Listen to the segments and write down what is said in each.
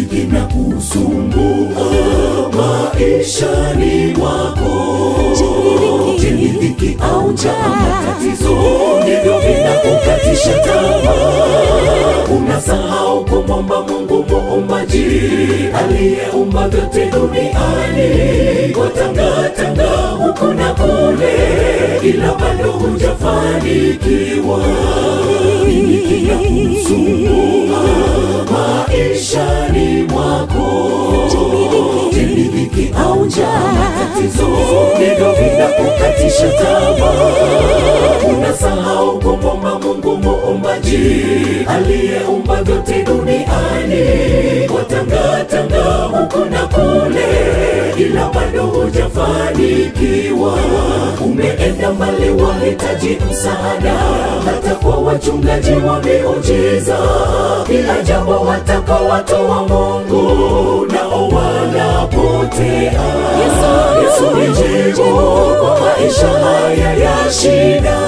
dhiki na kusumbua maishani mwako. Je, ni dhiki au njaa, matatizo ndivyo vinakukatisha tamaa? Unasahau kumwomba Mungu muumbaji aliyeumba vyote duniani, watangatanga huku na kule, ila bado hujafanikiwa. Nini kinakusumbua maishani mwako? Je, ni dhiki au njaa, matatizo ndivyo vinakukatisha tamaa? Unasahau kumwomba Mungu muumbaji aliyeumba vyote duniani, watangatanga huku na kule, ila bado hujafanikiwa. Umeenda mbali, wahitaji msaada, hata kwa wachungaji wa miujiza. Kila jambo wataka watu wa Mungu nao wanapotea. Yesu ni jibu kwa maisha haya ya shida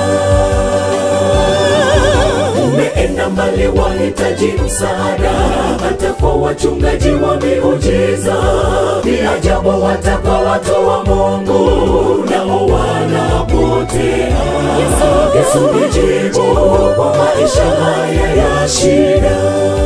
umeenda mbali, wahitaji msaada, hata kwa wachungaji wa miujiza. Ni ajabu hata kwa watu wa Mungu nao wanapotea. Yesu ni jibu kwa maisha haya ya shida.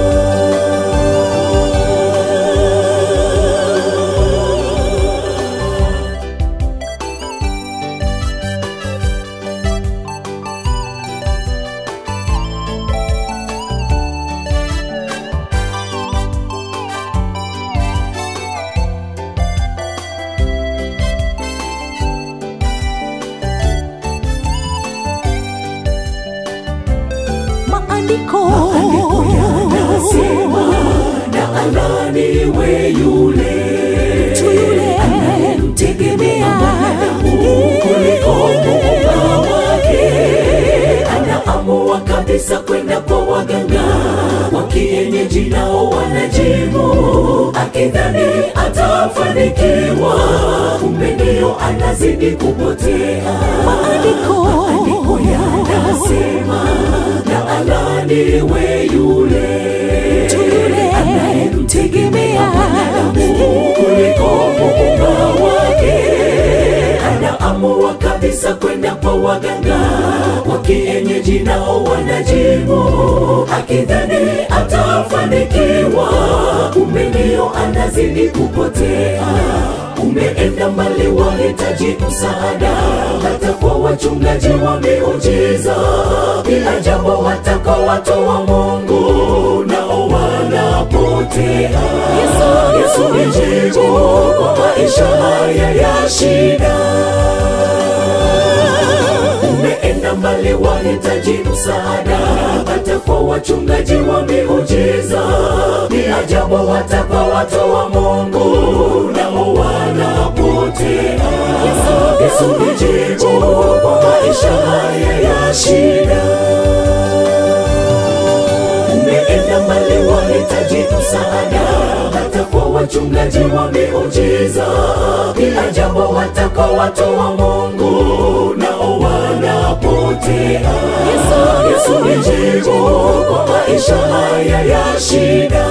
maandiko Maandiko yanasema na alaniwe yule tu yule anayemtegemea mwanadamu kuliko muumba wake. Anaamua kabisa kwenda kwa waganga wa kienyeji, nao wanajimu, akidhani atafanikiwa, kumbe ndio anazidi kupotea. maandiko Maandiko yanasema na alaniwe yule tu yule anayemtegemea mwanadamu kuliko muumba wake. Anaamua kabisa kwenda kwa waganga wa kienyeji, nao wanajimu, akidhani atafanikiwa, kumbe ndio anazidi kupotea. Umeenda mbali, wahitaji msaada, hata kwa wachungaji wa miujiza. Bila jambo hata kwa watu wa Mungu nao wanapotea. Yesu ni jibu kwa maisha haya ya shida. Umeenda mbali, wahitaji msaada, hata kwa wachungaji wa miujiza. Ni ajabu hata kwa watu wa Mungu nao wanapotea. Yesu ni jibu kwa maisha haya ya shida umeenda mbali, wahitaji msaada, hata kwa wachungaji wa miujiza. Bila jambo hata kwa watu wa Mungu nao wanapotea. Yesu ni jibu kwa maisha haya ya shida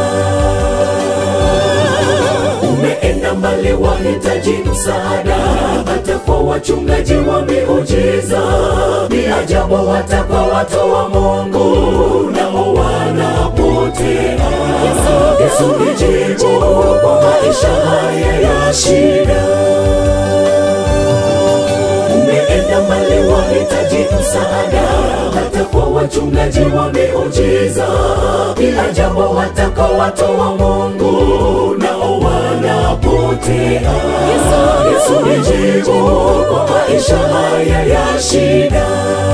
umeenda mbali, wahitaji msaada, hata kwa wachungaji wa miujiza. Ni ajabu hata kwa watu wa Mungu nao wanapotea. Yesu ni jibu kwa maisha haya ya shida umeenda mbali, wahitaji msaada, hata kwa wachungaji wa miujiza. Bila jambo hata kwa watu wa Mungu nao wanapotea. Yesu ni jibu kwa maisha haya ya shida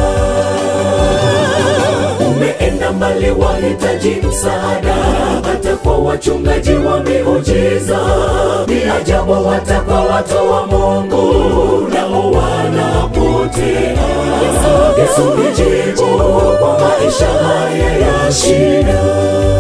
umeenda mbali, wahitaji msaada, hata kwa wachungaji wa miujiza. Ni ajabu hata kwa watu wa Mungu nao wanapotea. Yesu ni jibu kwa maisha haya ya shida.